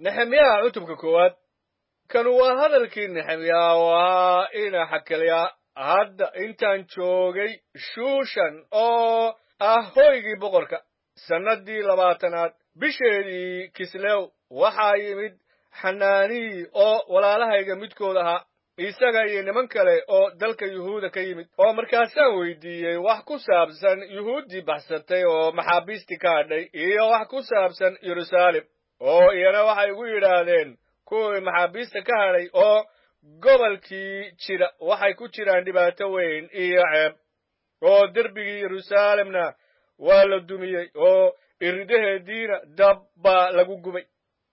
nexemyaha cutubka koowaad kan waa hadalkii nexemyaa waa ina xakalyaa hadda intaan joogay shuushan oo ah hoygii boqorka sannaddii labaatanaad bisheedii kislew waxaa yimid xanaanii oo walaalahayga midkood ahaa isaga iyo niman kale oo dalka yuhuuda ka yimid oo markaasaan weydiiyey wax ku saabsan yuhuuddii baxsatay oo maxaabiistii ka hadhay iyo wax ku saabsan yeruusaalem oo iyana waxay igu yidhaahdeen kuwii maxaabiista ka hadhay oo gobolkii jira waxay ku jiraan dhibaato weyn iyo ceeb oo derbigii yeruusaalemna waa la dumiyey oo iridaheediina dab baa lagu gubay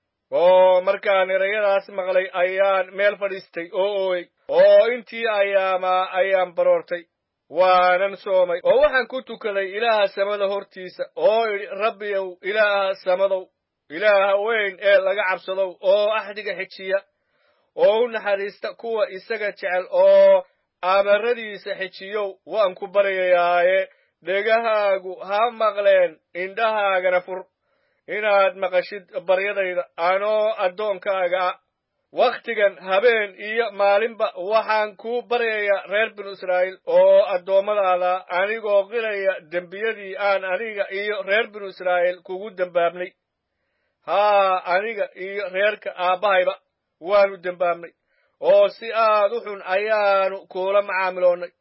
oo markaan erayadaas maqlay ayaan meel fadhiistay oo ooyey oo intii ayaamaa ayaan baroortay waanan soomay oo waxaan ku tukaday ilaaha samada hortiisa oo idhi rabbiyow ilaaha samadow ilaaha weyn ee laga cabsadow oo axdiga xijiya oo u naxariista kuwa isaga jecel oo amaradiisa xijiyow waan ku baryayaaye dhegahaagu ha maqleen indhahaagana fur inaad maqashid baryadayda anoo addoonkaaga ah wakhtigan habeen iyo maalinba waxaan kuu baryayaa reer binu israa'iil oo addoommadaada anigoo qilaya dembiyadii aan aniga iyo reer binu israa'iil kugu dembaabnay haa aniga iyo reerka aabbahayba waanu dembaabnay oo si aad u xun ayaanu kuula macaamiloonnay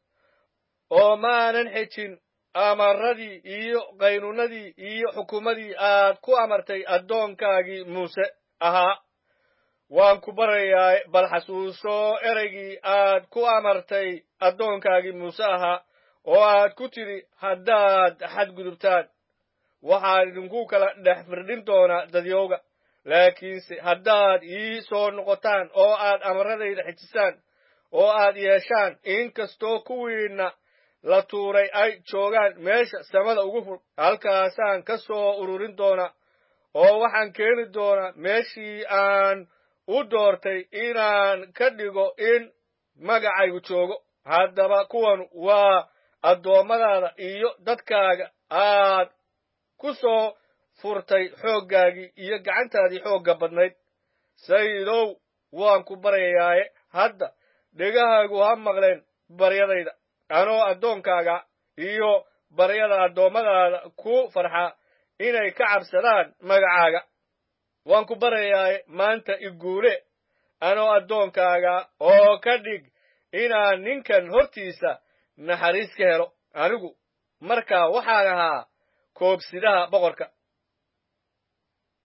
oo maanan xejin amarradii iyo qaynuunadii iyo xukumadii aad ku amartay addoonkaagii muuse ahaa waan ku baryayaa bal xasuuso ereygii aad ku amartay addoonkaagii muuse ahaa oo aad ku tidhi haddaad xadgudubtaan waxaan idinku kala dhex firdhin doonaa dadyowga laakiinse haddaad ii soo noqotaan oo aad amarradayda xejisaan oo aad yeeshaan inkastoo kuwiinna la tuuray ay joogaan meesha samada ugu fur halkaasaan ka soo ururin doonaa oo waxaan keeni doonaa meeshii aan u doortay inaan ka dhigo in magacaygu joogo haddaba kuwan waa addoommadaada iyo dadkaaga aad ku soo furtay xooggaagii iyo gacantaadii xoogga badnayd sayidow waan ku baryayaaye hadda dhegahaagu ha maqleen baryadayda anoo addoonkaaga iyo baryada addoommadaada ku farxa inay ka cabsadaan magacaaga waan ku baryayaaye maanta iguule anoo addoonkaaga oo ka dhig inaan ninkan hortiisa naxariis ka helo anigu markaa waxaan ahaa koobsidaha boqorka